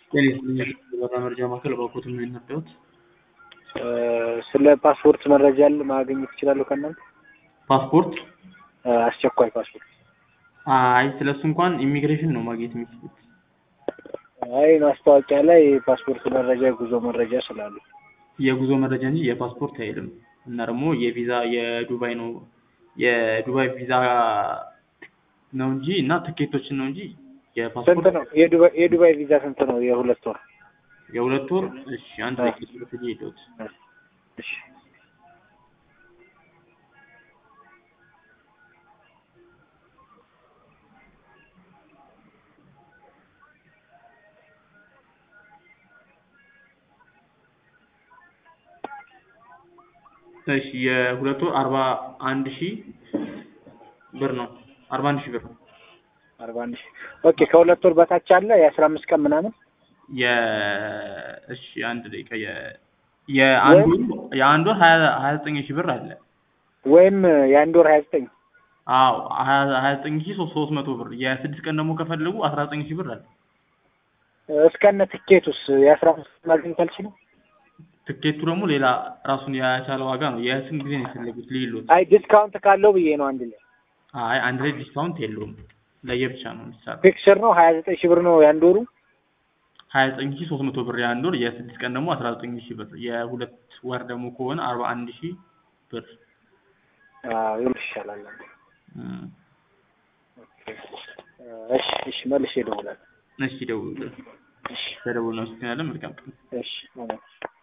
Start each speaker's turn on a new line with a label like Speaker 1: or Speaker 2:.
Speaker 1: ጤና ይስጥልኝ የበራ መረጃ ማዕከል እባክዎትን ምን ነበር?
Speaker 2: ስለ ፓስፖርት መረጃ ያለ ማግኘት ይችላሉ ከእናንተ?
Speaker 1: ፓስፖርት
Speaker 2: አስቸኳይ ፓስፖርት።
Speaker 1: አይ ስለሱ እንኳን ኢሚግሬሽን ነው ማግኘት የሚችሉት።
Speaker 2: አይ ማስታወቂያ ላይ ፓስፖርት መረጃ የጉዞ መረጃ ስላሉ
Speaker 1: የጉዞ መረጃ እንጂ የፓስፖርት አይልም። እና ደግሞ የቪዛ የዱባይ ነው የዱባይ ቪዛ ነው እንጂ እና ትኬቶችን ነው እንጂ
Speaker 2: ስንት
Speaker 1: የፓስፖርት
Speaker 2: ነው የዱባይ የዱባይ ቪዛ ስንት ነው? የሁለት ወር
Speaker 1: የሁለት ወር እሺ አንድ ላይ ስለተገኘ ሄዶት
Speaker 2: እሺ
Speaker 1: እሺ የሁለት ወር አርባ አንድ ሺህ ብር ነው። አርባ አንድ ሺህ ብር ነው።
Speaker 2: አርባ አንድ ሺህ ኦኬ። ከሁለት ወር በታች አለ የአስራ አምስት ቀን ምናምን
Speaker 1: የ እሺ አንድ ደቂቃ የ የአንድ ወር የአንድ ወር ሀያ ሀያ ዘጠኝ ሺህ ብር አለ።
Speaker 2: ወይም የአንድ ወር ሀያ ዘጠኝ
Speaker 1: አዎ ሀያ ሀያ ዘጠኝ ሺህ ሶስት ሶስት መቶ ብር የስድስት ቀን ደግሞ ከፈለጉ አስራ ዘጠኝ ሺህ ብር አለ።
Speaker 2: እስከነ ትኬቱስ የአስራ አምስት ቀን ማግኘት አልችልም?
Speaker 1: ትኬቱ ደግሞ ሌላ ራሱን የቻለ ዋጋ ነው። የስንት ጊዜ ነው የፈለጉት ልይሎት?
Speaker 2: አይ ዲስካውንት ካለው ብዬ ነው አንድ ላይ
Speaker 1: አይ አንድ ላይ ዲስካውንት የለውም። ለየብቻ ነው የሚሰራው።
Speaker 2: ፊክስር ነው ሀያ ዘጠኝ ሺህ ብር ነው የአንድ ወሩ
Speaker 1: ሀያ ዘጠኝ ሺህ ሶስት መቶ ብር የአንድ ወር፣ የስድስት ቀን ደግሞ አስራ ዘጠኝ ሺህ ብር፣ የሁለት ወር ደግሞ ከሆነ አርባ አንድ ሺህ ብር።
Speaker 2: ይኸውልሽ ይሻላል።
Speaker 1: እም፣
Speaker 2: እሺ እሺ መልሼ እደውላለሁ።
Speaker 1: እሺ ደውሉ።
Speaker 2: እሺ
Speaker 1: ተደውሉ። እናመሰግናለን። መልካም ቀን።
Speaker 2: እሺ